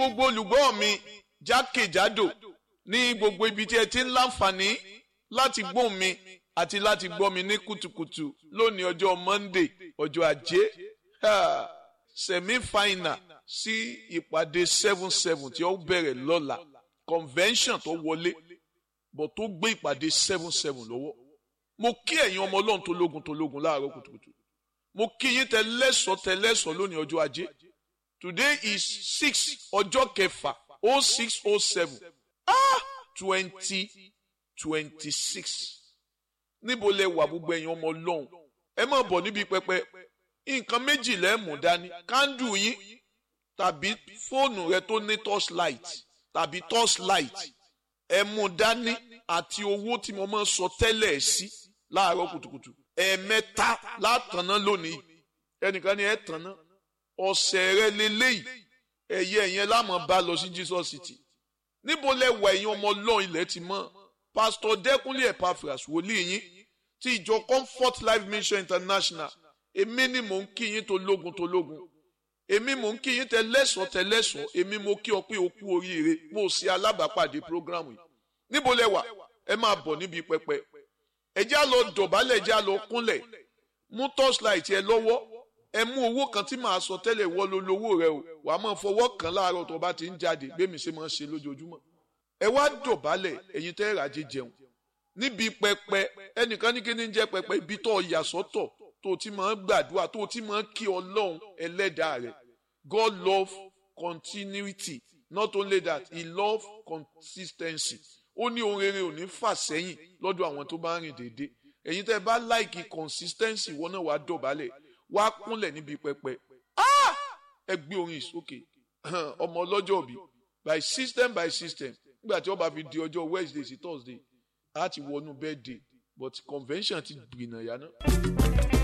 gbogbo olùgbọ́ mi jákèjádò ní gbogbo ibi tí ẹ ti ń láǹfààní láti gbóhùn mi àti láti gbọ́ mi ní kùtùkùtù lónìí ọjọ́ Monday ọjọ́ ajé semi final sí ìpàdé seven seven tí ó bẹ̀rẹ̀ lọ́la convention tó wọlé bọ̀ tó gbé ìpàdé seven seven lọ́wọ́ mo kí ẹ̀yin ọmọ ọlọ́run tó lógun tó lógun láàárọ̀ kùtùkùtù mo kí yín tẹlẹ́sọ̀ tẹlẹ́sọ̀ lónìí ọjọ́ ajé today is six ọjọ́ kẹfà oh six oh seven ah twenty twenty six níbo lẹ wà gbogbo ẹ̀yin ọmọ ọlọ́run ẹ má bọ̀ níbi pẹpẹ nǹkan méjì lẹ mú dání kándù yín tàbí fóònù rẹ tó ní torchlight tàbí torchlight ẹ mú dání àti owó tí mo máa ń sọ tẹ́lẹ̀ sí láàárọ̀ kùtùkùtù ẹ̀ẹ̀mẹ́ta látàná lónìí ẹnìkan ni ẹ tàná ọ̀sẹ̀ rẹ lélẹ́yìí ẹ̀yẹ ẹ̀yẹn lámọ̀ bá lọ sí Jesus City níbo lẹ wà ẹ̀yin ọmọ ọlọ́run ilẹ̀ ti mọ́ pásítọ̀ dẹ́kunlé Epaphras wòlíì yín ti ìjọ Comfort Life Mission International èmi ni mò ń kí yín tó lógun tó lógun èmi mò ń kí yín tẹlẹ́sọ̀ tẹlẹ́sọ̀ èmi mo kí ọ pé o kú oríire mo ṣe alábàápàdé programu yìí níbo lẹ wà ẹ máa bọ̀ níbi pẹpẹ ẹ já lọ dọ̀bálẹ̀ ẹ já lọ kúnlẹ̀ mú torchlight ẹ lọ́wọ́ ẹ mú owó kan tí màá sọ tẹ́lẹ̀ wọ́ ló lówó rẹ o wàá máa fọwọ́ kan láàárọ̀ tó bá ti ń jáde gbémi ṣe máa ń ṣe lójoojúmọ́ ẹ wá dọ̀bálẹ̀ ẹ̀yin tẹ́ ràjẹ́ jẹun níbi pẹpẹ ẹnìkan ní kíní jẹ́ pẹpẹ ibi tó yà sọ́tọ̀ tó ti máa ń gbàdúrà tó ti máa ń kí ọlọ́run ẹlẹ́dàá rẹ̀ God love continuity not only that he love consistency ó ní ohun rere ò ní fà sẹ́yìn lọ́dọ̀ àwọn tó bá ń rìn déédéé ẹ̀yin tẹ́ bá láìkì consistency wọn náà wàá dọ̀bálẹ̀ wàá kúnlẹ̀ níbi pẹpẹ ẹ gbé orin ìsókè ọmọ ọlọ́jọ́ òbí by system by system nígbà tí wọ́n bá fi di ọjọ́ Wednesday sí Thursday á ti wọnú birthday but convention ti gbìnà yá náà.